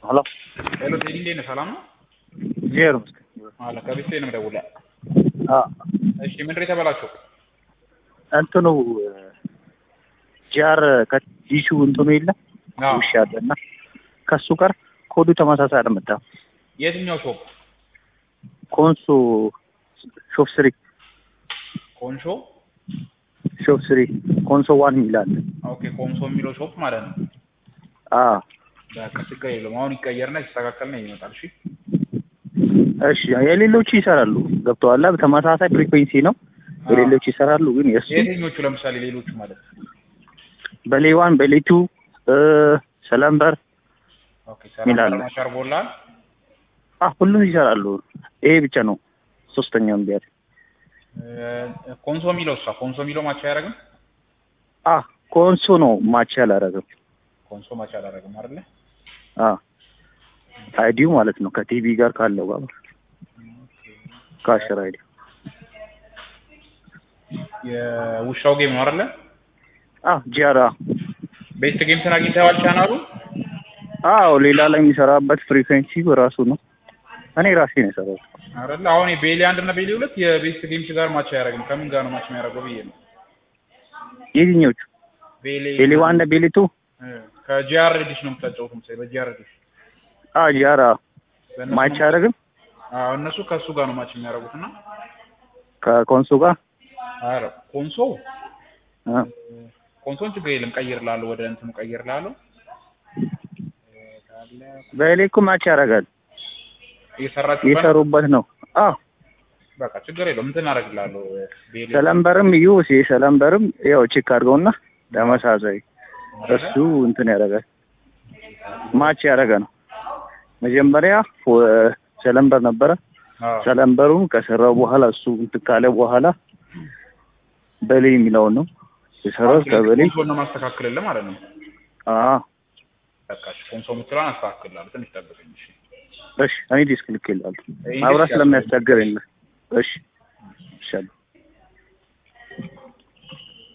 ሄሎ ሄሎ ቴዲ እንዴት ነህ? ሰላም ነው? ጄር አለ ከቤት ነው የምደውልህ። አ እሺ ምንድን ነው የተበላሸው? እንትኑ ጃር ከዲሹ እንትኑ የለ አዎ። ውሻ አለና ከሱ ጋር ኮዱ ተመሳሳይ አልመጣም። የትኛው ሾፕ? ኮንሶ ሾፕ ስሪ ኮንሾ። ሾፕ ስሪ ኮንሶ ዋን ይላል። ኦኬ ኮንሶ የሚለው ሾፕ ማለት ነው። አ በቃ ችግር የለውም። አሁን ይቀየርና ሲስተካከል ነው ይመጣል። እሺ እሺ የሌሎቹ ይሰራሉ። ገብተዋል። ተመሳሳይ ፍሪኩዌንሲ ነው። የሌሎቹ ይሰራሉ፣ ግን የእሱ የትኞቹ ለምሳሌ ሌሎቹ ማለት ነው? በሌዋን በሌቱ ሰለምበር ኦኬ ይላል። ሰላም ማቻር ቦላል። አ ሁሉም ይሰራሉ። ይሄ ብቻ ነው ሶስተኛውን ቢያል ኮንሶ የሚለው እሷ ኮንሶ የሚለው ማቻ አያደርግም። አ ኮንሶ ነው ማች ያላረገው። ኮንሶ ማቻ አላደርግም አይደለ? አ አይዲው ማለት ነው ከቲቪ ጋር ካለው ጋር ከአሽር አይዲ የውሻው ጌም ነው አይደለ? አ ጂአራ ቤስት ጌም አግኝተዋል ቻናሉ? አዎ ሌላ ላይ የሚሰራበት ፍሪኩዌንሲ ራሱ ነው። እኔ ራሴ ነው የሰራው። አይደለ? አሁን የቤሊ አንድ እና ቤሊ ሁለት የቤስት ጌምስ ጋር ማች አያደርግም። ከምን ጋር ነው ማች የሚያደርገው ብዬ ነው። የትኞቹ ቤሊ ቤሊ ዋን እና ቤሊ ቱ ከጂአር ዲሽ ነው የምታጫወቱት መሰለኝ። በጂአር ዲሽ አ ጂአራ በእነሱ ማች ነው- አያደርግም አዎ እነሱ ከእሱ ጋር ነው ማች የሚያደርጉት እና ከኮንሶ ጋር ኧረ ኮንሶ አ ኮንሶን ችግር የለም ቀይርላለሁ፣ ወደ እንትኑ ቀይርላለሁ። ቤሊ እኮ ማች ያደርጋል። እየሰራችሁበት ነው? የሰሩበት ነው። አ በቃ ችግር የለውም እንትን አደርግላለሁ። ቤሊ ሰለምበርም እዩ ሰለምበርም ያው ቼክ አድርገውና ተመሳሳይ እሱ እንትን ያደርጋል ማች ያደረገ ነው። መጀመሪያ ፎ- ሰለምበር ነበረ። አዎ ሰለምበሩን ከሰራው በኋላ እሱ እንትን ካለ በኋላ በሌ የሚለውን ነው የሰራው ከበሌ ኮንሶን ነው ማስተካከልልህ ማለት ነው። አ በቃ እሺ፣ ኮንሶ የምትለውን አስተካክላለሁ። ትንሽ ጠብቀኝ እሺ። እሺ እኔ ዲስክ ልክ ይላል ይሄ ማብራት ዲስክ ስለሚያስቸግረኝ ነው። እሺ ይሻላል